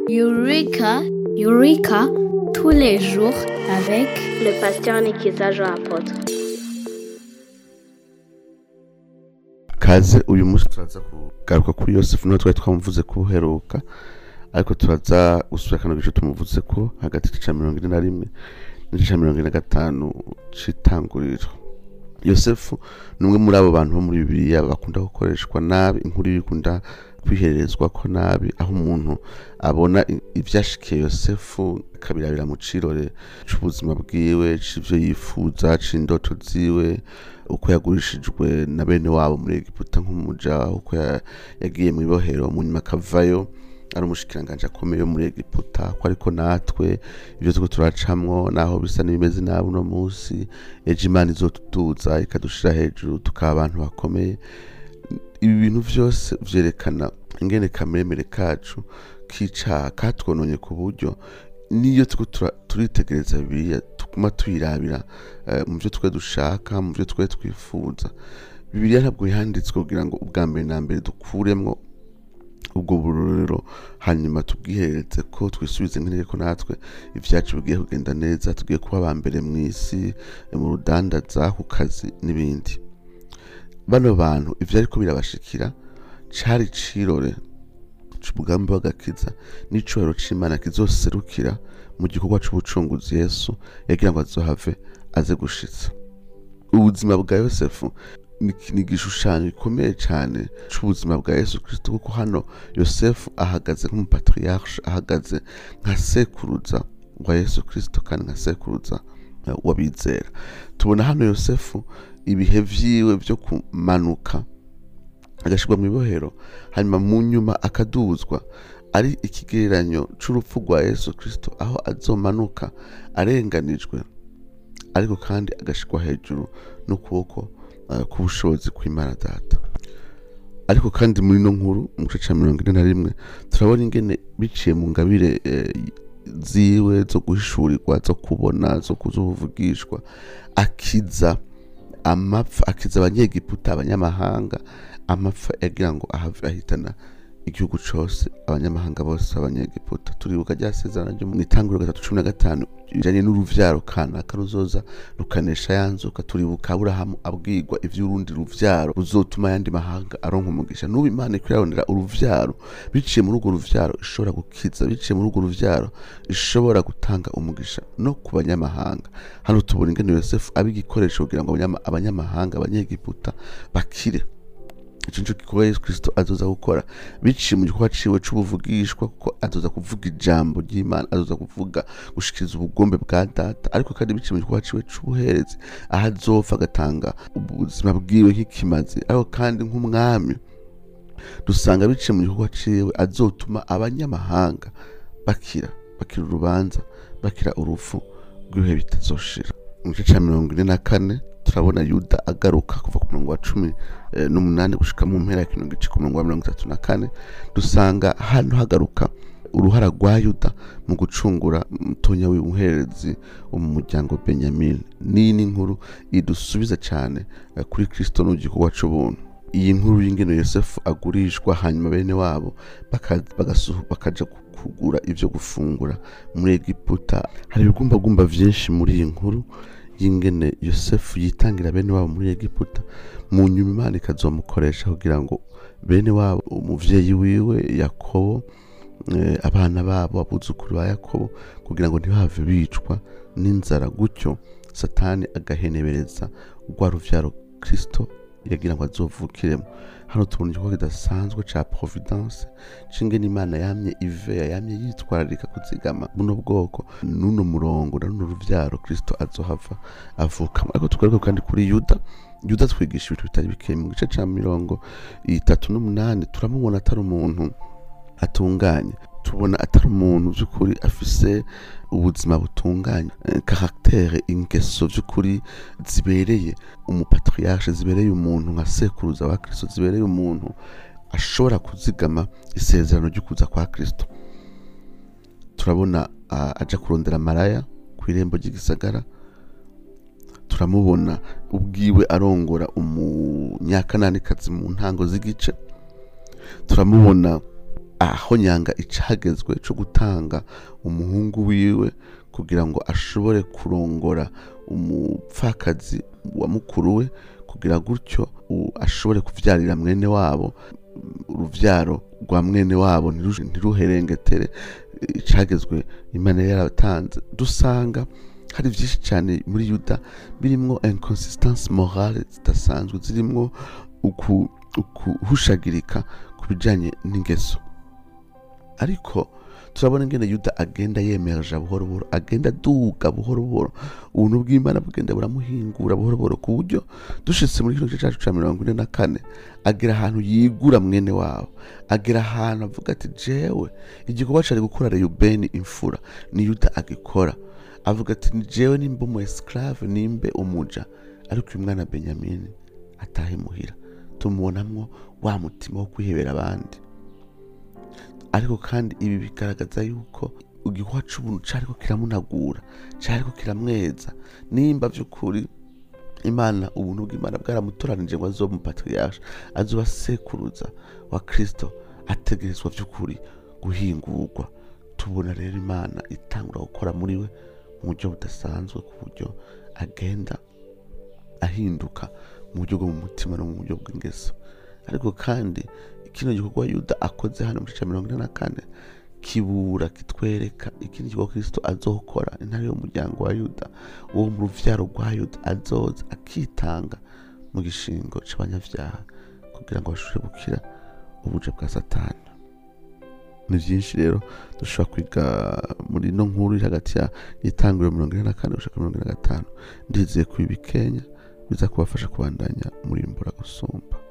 Eureka, Eureka, tous les jours avec le pasteur Nikiza Jean Apôtre. kaze uyu munsi turaza kugaruka kuri yosefu niwe twari twamuvuze ko uheruka ariko turaza gusubira kano gice tumuvuze ko hagati y'igice cya mirongo ine na rimwe n'igice cya mirongo ine na gatanu c'itanguriro yosefu ni umwe muri abo bantu bo muri bibiliya bakunda gukoreshwa nabi inkuru ikunda kwiherezwa ko nabi aho umuntu abona i- ivyashikiye yosefu akabirabira mu cirore c'ubuzima bwiwe c'ivyo yifuza c'indoto ziwe uko yagurishijwe na bene wabo muri egiputa nk'umuja uko ya- yagiye mu ibohero mu nyuma akavayo ari umushikiranganji akomeye wo muri egiputa ko ariko natwe ibyo turiko turacamwo naho bisa n'ibimeze nabi uno munsi ejo imana izotuduza ikadushira hejuru tukaba abantu bakomeye ibi bintu vyose vyerekana ingene kameremere kacu k'icaha katwononye ku buryo niyo turiko tura- turitegereza bibiliya tuguma tuyirabira eh, mu vyo twe dushaka mu vyo twe twifuza bibiliya ntabwo yanditswe kugira ngo ubwa mbere na mbere dukuremwo ubwo burorero hanyuma tubwihereze ko twisubize nk'intege ko natwe ivyacu bigiye kugenda neza tugiye kuba aba mbere mu isi mu rudandaza ku kazi n'ibindi bano bantu ivyo ariko birabashikira cari cirore c'umugambi w'agakiza n'icubahiro c'imana kizoserukira mu gikorwa c'ubucunguzi yesu yagira ngo azohave aze gushitsa ubuzima bwa yosefu ni ni igishushanyo gikomeye cyane c'ubuzima bwa yesu kristo kuko hano yosefu ahagaze nk'umupatriarche ahagaze nka sekuruza wa yesu kristo kandi nka sekuruza eh, w'abizera tubona hano yosefu ibihe vyiwe vyo kumanuka agashirwa mu ibohero hanyuma mu nyuma akaduzwa ari ikigereranyo c'urupfu rwa yesu kristo aho azomanuka arenganijwe ariko kandi agashirwa hejuru n'ukuboko eh, k'ubushobozi kw'imana data ariko kandi muri no nkuru mu gice ca mirongo ine na rimwe turabona ingene biciye mu ngabire eh, ziwe zo guhishurirwa zo kubona zo kuzuvugishwa akiza amapfa akiza abanyegiputa abanyamahanga amapfa yagira ngo ahave ahitana igihugu cose abanyamahanga bose abanyegiputa turibuka rya sezerano ryo mu itanguriro gatatu cumi na gatanu bijanye n'uruvyaro kanaka ruzoza rukanesha yanzuka turibuka aburahamu abwirwa ivy'urundi ruvyaro ruzotuma ayandi mahanga aronka umugisha n'ubu imana iko irarondera uruvyaro biciye muri urwo ruvyaro ishobora gukiza biciye muri urwo ruvyaro ishobora gutanga umugisha no ku banyamahanga hano tubona ingene yosefu aba igikoresho kugira ngo abanyama- abanyamahanga abanyegiputa bakire ico nico gikorwa yesu kristo azoza gukora biciye mu gikorwa ciwe c'ubuvugishwa kuko azoza kuvuga ijambo ry'imana azoza kuvuga gushikiriza ubugombe bwa data ariko kandi biciye mu gikorwa ciwe c'ubuherezi aho azopfa agatanga ubuzima bwiwe nk'ikimazi ariko kandi nk'umwami dusanga biciye mu gikorwa ciwe azotuma abanyamahanga bakira bakira urubanza bakira urupfu rw'ibihe bitazoshira mu gice ca mirongo ine na kane turabona yuda agaruka kuva ku murongo wa cumi eh, n'umunani gushika mu mpera ya kino gice ku murongo wa mirongo itatu na kane dusanga hano hagaruka uruhara rwa yuda mu gucungura mutonya w'umuherezi wo mu muryango benyamin n'iyi ni inkuru idusubiza cyane eh, kuri kristo n'igikorwa c'ubuntu iyi nkuru y'ingeno yosefu agurishwa hanyuma bene wabo baka- bagasu- bakaja ku- kugura ivyo gufungura muri egiputa hari ibigumbagumba vyinshi muri iyi nkuru y'ingene yosefu yitangira bene wabo muri egiputa mu nyuma imana ikazomukoresha kugira ngo bene wabo umuvyeyi wiwe yakobo eh, abana babo abuzukuru ba yakobo kugira ngo ntibave bicwa n'inzara gutyo satani agahenebereza rwa ruvyaro kristo yagira ngo azovukiremo hano tubona igikorwa kidasanzwe ca providence c'ingene imana yamye iveya yamye yitwararika kuzigama buno bwoko n'uno murongo na runo ruvyaro kristo azohava avukamo ariko tugaruke kandi kuri yuda yuda twigisha ibintu bitari bikeye mu gice ca mirongo itatu n'umunani turamubona atari umuntu atunganye tubona atari umuntu by'ukuri afise ubuzima butunganye eh, caractère ingeso by'ukuri zibereye umupatriarche zibereye umuntu nka sekuruza wa kristo zibereye umuntu ashobora kuzigama isezerano ryo kuza kwa kristo turabona ah, aja kurondera maraya ku irembo ry'igisagara turamubona ubwiwe arongora umunyakananikazi mu ntango z'igice turamubona aho nyanga icagezwe co gutanga umuhungu wiwe kugira ngo ashobore kurongora umupfakazi wa mukuru we kugira gutyo u- ashobore kuvyarira mwene wabo uruvyaro rwa mwene wabo ntiru- ntiruherengetere icagezwe imana yari yaratanze dusanga hari vyinshi cyane muri yuda birimwo inconsistance morale zidasanzwe zirimwo uku- ukuhushagirika ku bijanye n'ingeso ariko turabona ingene yuda agenda yemereja buhoro buhoro agenda aduga buhoro buhoro ubuntu bw'imana bugenda buramuhingura buhoro buhoro ku buryo dushitse muri kino gice cacu ca mirongo ine na kane agera ahantu yigura mwene wabo agera ahantu avuga ati jewe igikorwa cari gukura reyubeni imfura ni yuda agikora avuga ati ni jewe nimba umu esclave nimbe umuja ariko uyu mwana benyamini atahe muhira tumubonamwo wa mutima wo kwihebera abandi ariko kandi ibi bigaragaza yuko igikorwa c'ubuntu cariko kiramunagura cariko kiramweza nimba vy'ukuri imana ubuntu bw'imana bwaramutoranije ngo azoba umupatriarche azoba sekuruza wa kristo ategerezwa vy'ukuri guhingurwa tubona rero imana itangura gukora muri we mu buryo budasanzwe ku buryo agenda ahinduka mu buryo bwo mu mutima no mu buryo bw'ingeso ariko kandi kino gikorwa yuda akoze hano muri ca mirongo ine na kane kibura kitwereka ikindi gikorwa kristo azokora intare y'umuryango wa yuda uwo mu ruvyaro rwa yuda azoza akitanga mu gishingo c'abanyavyaha kugira ngo bashobore gukira ubuja bwa satani ni vyinshi rero dushobora kwiga muri ino nkuru iri hagati ya itanguriro mirongo ine na kane gushika mirongo ine na gatanu ndizeye ko ibi bikenya biza kubafasha kubandanya murimbura gusumba